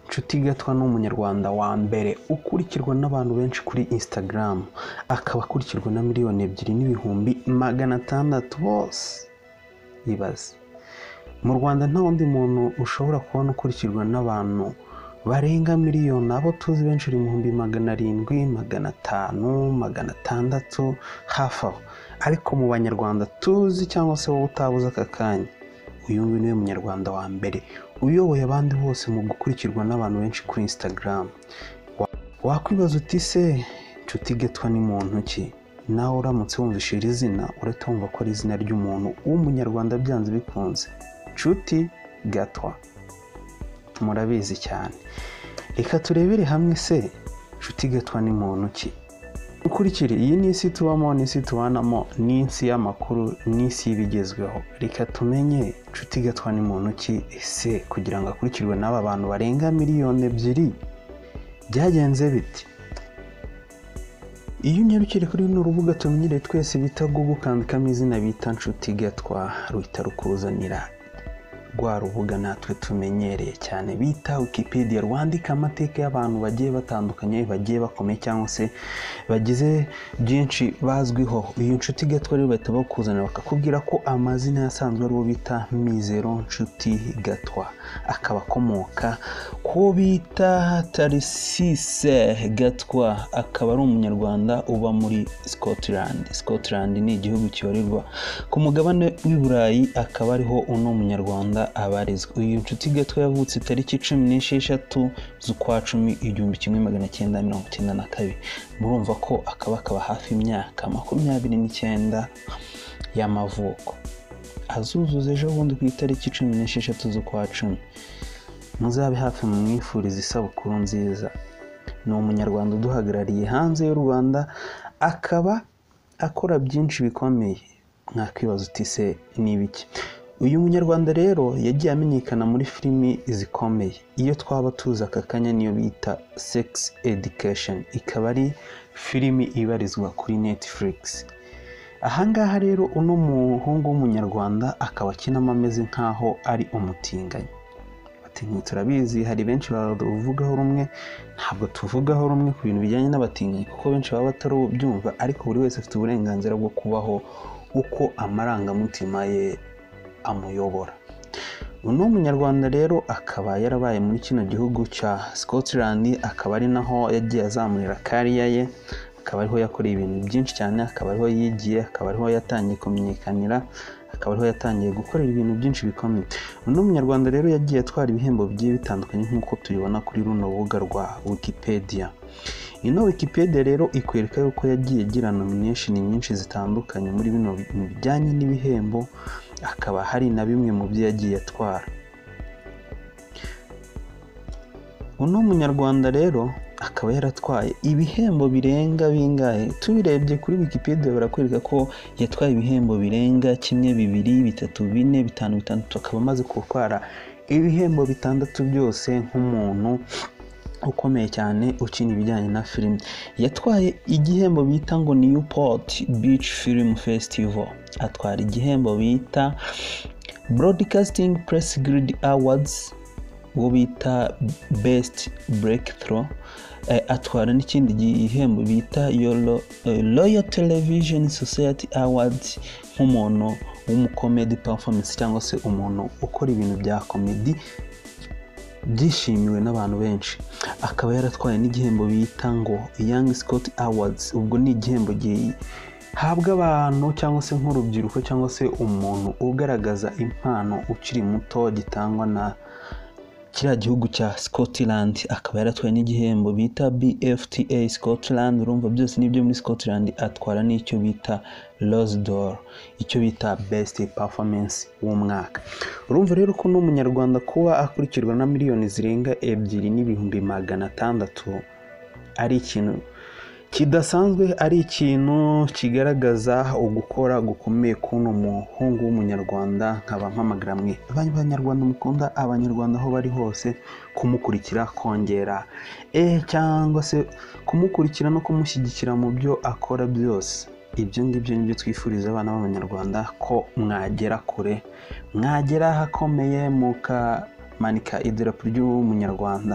nshuti gatwa ni umunyarwanda wa mbere ukurikirwa n'abantu benshi kuri instagram akaba akurikirwa na miliyoni ebyiri n'ibihumbi magana atandatu bose ibaze mu rwanda nta wundi muntu ushobora kubona ukurikirwa n'abantu barenga miliyoni abo tuzi benshi ibihumbi magana arindwi magana atanu magana atandatu hafi aho ariko mu banyarwanda tuzi cyangwa se wowe utabuze aka kanya uyu nguyu niwe munyarwanda wa mbere uyoboye abandi bose mu gukurikirwa n'abantu benshi kuri instagram wakwibaza uti se inshuti getwa ni muntu ki nawe uramutse wumvise iri zina urahita wumva ko ari izina ry'umuntu w'umunyarwanda byanze bikunze nshuti gatwa murabizi cyane reka turebere hamwe se nshuti gatwa ni muntu ki ukurikire iyi ni isi tubamo ni isi tubanamo ni isi y'amakuru ni isi y'ibigezweho reka tumenye nshuti gatwa ni muntu ki ese kugira ngo akurikirwe n'aba bantu barenga miliyoni ebyiri byagenze biti iyo unyarukire kuri runo rubuga tumenyereye twese bita google ukandikamo izina bita nshuti gatwa ruhita rukuzanira rwa rubuga natwe tumenyereye cyane bita wikipedia rwandika amateka y'abantu bagiye batandukanye bagiye bakomeye cyangwa se bagize byinshi bazwiho uyu nshuti gatwa rero bahita bakuzanira bakakubwira ko amazina asanzwe ariwo bita mizero nshuti gatwa akaba akomoka ko bita tarisise gatwa akaba ari umunyarwanda uba muri scotland scotland ni igihugu kibarirwa ku mugabane w'i burayi akaba ariho uno munyarwanda abarizwa uyu nshuti gato yavutse tariki cumi n'esheshatu z'ukwa cumi igihumbi kimwe magana cyenda mirongo icyenda na kabiri murumva ko akaba akaba hafi imyaka makumyabiri n'icyenda y'amavuko azuzuza ejo bundi ku itariki cumi n'esheshatu z'ukwa cumi muzabe hafi mu mwifuriza isabukuru nziza ni umunyarwanda uduhagarariye hanze y'u rwanda akaba akora byinshi bikomeye mwakwibaza uti se ni ibiki uyu munyarwanda rero yagiye amenyekana muri filimi zikomeye iyo twaba tuzi aka kanya niyo bita sex education ikaba ari filimi ibarizwa kuri netflix ahangaha rero uno muhungu w'umunyarwanda akaba akinamo ameze nk'aho ari umutinganyi abatinganyi turabizi hari benshi bavugaho rumwe ntabwo tuvugaho rumwe ku bintu bijyanye n'abatinganyi kuko benshi baba batarabyumva ariko buri wese afite uburenganzira bwo kubaho uko amarangamutima ye amuyobora uno munyarwanda rero akaba yarabaye muri kino gihugu cya scotland akaba ari naho yagiye azamurira kariya ye akaba ariho yakoreye ibintu byinshi cyane akaba ariho yigiye akaba ariho yatangiye kumenyekanira akaba ariho yatangiye gukorera ibintu byinshi bikomeye uno munyarwanda rero yagiye atwara ibihembo bigiye bitandukanye nk'uko tubibona kuri runo rubuga rwa wikipedia ino wikipedia rero ikwereka yuko yagiye agira nomination nyinshi zitandukanye muri bino bintu bijyanye n'ibihembo akaba hari na bimwe mu byo yagiye atwara uno munyarwanda rero akaba yaratwaye ibihembo birenga bingahe tubirebye kuri wikipedia barakwereka ko yatwaye ibihembo birenga kimwe bibiri bitatu bine bitanu bitandatu akaba amaze gutwara ibihembo bitandatu byose nk'umuntu ukomeye cyane ukina ibijyanye na filime yatwaye igihembo bita ngo newport beach film festival atwara igihembo bita broadcasting press grid awards uwo bita best breakthrough atwara n'ikindi gihembo bita royal television society awards nk'umuntu w'umukomedi performance cyangwa se umuntu ukora ibintu bya komedi byishimiwe n'abantu benshi akaba yaratwaye n'igihembo bita ngo young scott awards ubwo ni igihembo gihabwa abantu cyangwa se nk'urubyiruko cyangwa se umuntu ugaragaza impano ukiri muto gitangwa na kiriya gihugu cya scotland akaba yaratwaye n'igihembo bita bfta scotland urumva byose n'ibyo muri scotland atwara n'icyo bita rosedor icyo bita best performance w'umwaka urumva rero ko n'umunyarwanda kuba akurikirwa na miliyoni zirenga ebyiri n'ibihumbi magana atandatu ari ikintu kidasanzwe ari ikintu kigaragaza ugukora gukomeye k'uno muhungu w'umunyarwanda nkaba mpamagara mwe abanyarwanda mukunda abanyarwanda aho bari hose kumukurikira kongera e cyangwa se kumukurikira no kumushyigikira mu byo akora byose ibyo ngibyo nibyo twifuriza abana b'abanyarwanda ko mwagera kure mwagera ahakomeye muka manika idarapo ry'umunyarwanda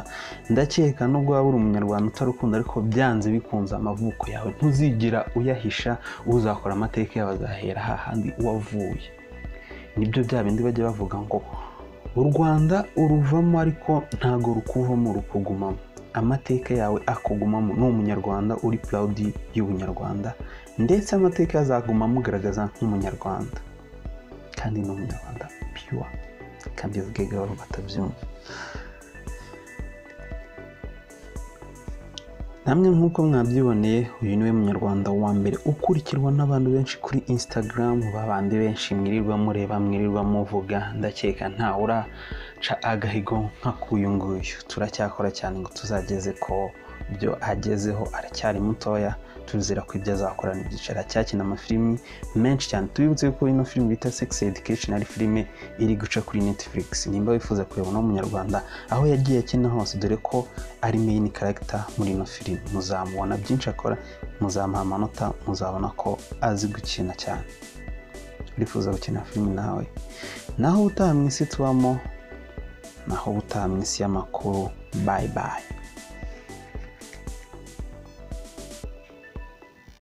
ndakeka nubwo waba uri umunyarwanda utarukunda ariko byanze bikunze amavuko yawe ntuzigera uyahisha uzakora amateka yawe azahera hahandi wavuye nibyo bya bindi bajya bavuga ngo u rwanda uruvamo ariko ntago rukuvamo rukugumamo amateka yawe akugumamo ni umunyarwanda uri purawudi y'ubunyarwanda ndetse amateka azaguma amugaragaza nk'umunyarwanda kandi ni umunyarwanda piyuwa kandi avuge gahoro batabyumva namwe nk'uko mwabyiboneye uyu niwe munyarwanda wa mbere ukurikirwa n'abantu benshi kuri instagram babandi benshi mwirirwa mureba mwirirwa muvuga ndakeka ntawe uraca agahigo nk'akuyu nguyu turacyakora cyane ngo tuzageze ko byo agezeho aracyari mutoya tuzira ko ibyo azakora n'ibyicaro cyakina amafilimi menshi cyane tubibutse ko ino filimi bita sex education ari filime iri guca kuri netflix nimba wifuza kuyibona umunyarwanda aho yagiye akina hose dore ko ari main character muri ino filimi muzamubona byinshi akora muzamuha amanota muzabona ko azi gukina cyane urifuza gukina filimi nawe naho ubutaha mu isi tubamo naho ubutaha mu isi y'amakuru bayi bayi